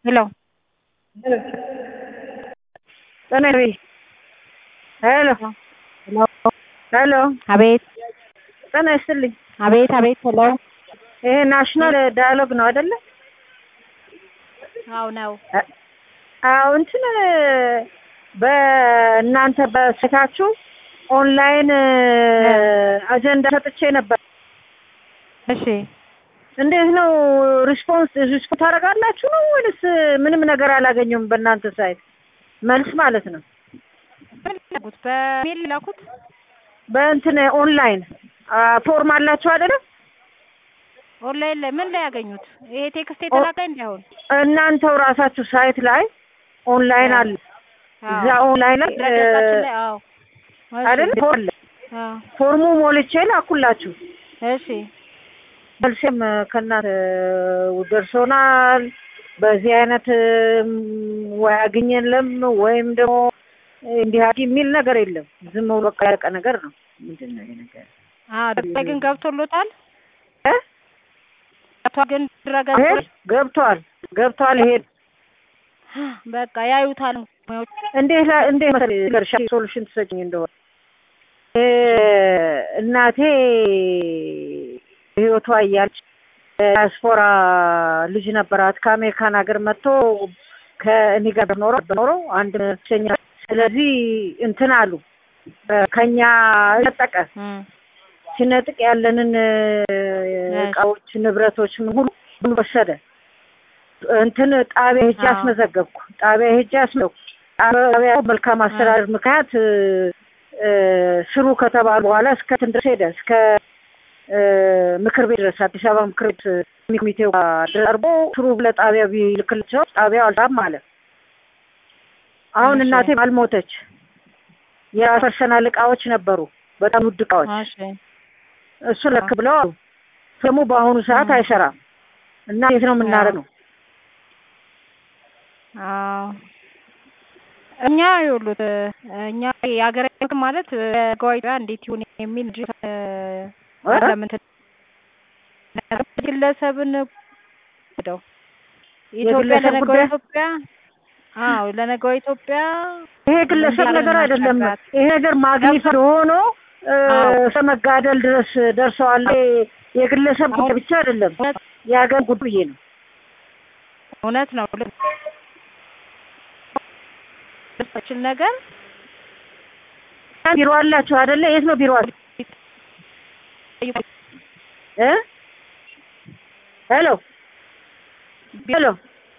ሄሎ ጤና ሄሎ ሄሎ አቤት ጤና ይስጥልኝ። አቤት አቤት ሄሎ ይሄ ናሽናል ዳያሎግ ነው አይደለ? አዎ ነው። አዎ እንትን በእናንተ በስታችሁ ኦንላይን አጀንዳ ሰጥቼ ነበር። እሺ እንዴት ነው ሪስፖንስ ሪስፖንስ ታደርጋላችሁ ነው ወይስ ምንም ነገር አላገኘሁም? በእናንተ ሳይት መልስ ማለት ነው። ምን ላኩት? በሜል ላኩት። በእንትን ኦንላይን ፎርም አላችሁ አይደለም? ኦንላይን ላይ ምን ላይ ያገኙት? ይሄ ቴክስት የተላከ እንዳይሆን እናንተው ራሳችሁ ሳይት ላይ ኦንላይን አለ። እዛ ኦንላይን ላይ ድረገጻችን ላይ አዎ አይደል ፎርም አለ። አዎ ፎርሙ ሞልቼ ላኩላችሁ። እሺ መልሴም ከእናንተ ደርሶናል። በዚህ አይነት ወይ አግኘለም ወይም ደግሞ እንዲህ አድርጊ የሚል ነገር የለም። ዝም ብሎ በቃ ያለቀ ነገር ነው። ምንድን ነው ይሄ ነገር? አዎ ድረ ግን ገብቶሎታል። እ ገብቷል ግን ድረገጽ ይሄ ገብቷል ገብቷል። ይሄ በቃ ያዩታል ሙያዎች እንዴት ላ- እንዴት መሰለኝ ልንገርሽ ሶሉሽን ትሰጭኝ እንደሆነ እ እናቴ ህይወቷ እያለች ዲያስፖራ ልጅ ነበራት ከአሜሪካን ሀገር መጥቶ ከእኔ ጋር ኖሮ ኖሮ አንድ ብቸኛ ስለዚህ እንትን አሉ ከኛ ነጠቀ እም ሲነጥቅ ያለንን እቃዎች ንብረቶች ምን ሁሉ ሁሉ ወሰደ። እንትን ጣቢያ ሄጄ አዎ። አስመዘገብኩ። ጣቢያ ሄጄ አስመዘገብኩ። ጣቢያ መልካም አስተዳደር ምክንያት እ ስሩ ከተባሉ በኋላ እስከ እንትን ድረስ ሄደ እስከ እ ምክር ቤት ድረስ አዲስ አበባ ምክር ቤት ኮሚቴው ድረስ ቀርቦ ስሩ ለጣቢያ ቢልክላቸው ጣቢያው አልጣም አለ። አሁን እሺ። እናቴ አልሞተች። የራስ ፐርሰናል እቃዎች ነበሩ፣ በጣም ውድ እቃዎች እሺ እሱ ለክ ብለው አሉ። ደግሞ በአሁኑ ሰዓት 음. አይሰራም እና የት ነው የምናደርገው? አዎ እኛ ይኸውልዎት እኛ የሀገራዊ ማለት ህጋዊ እንዴት ይሁን የሚል እንጂ እ ለምን ግለሰብን ደው ኢትዮጵያ የግለሰብ ለነገው ጉዳይ? ኢትዮጵያ አዎ ለነገው ኢትዮጵያ ይሄ ግለሰብ እንዲህ ነገር ያለን አይደለም። ማስረዳት። ይሄ ነገር ማግኘት ሆኖ እ አዎ። እስከ መጋደል ድረስ ደርሰዋል። ይሄ የግለሰብ ጉዳይ አሁን- ብቻ አይደለም፣ እውነት የሀገር ጉዳይ ነው። እውነት ነው ልችል ነገር ቢሮ አላችሁ አይደለ? የት ነው ቢሮ አለ? እ ሄሎ ሄሎ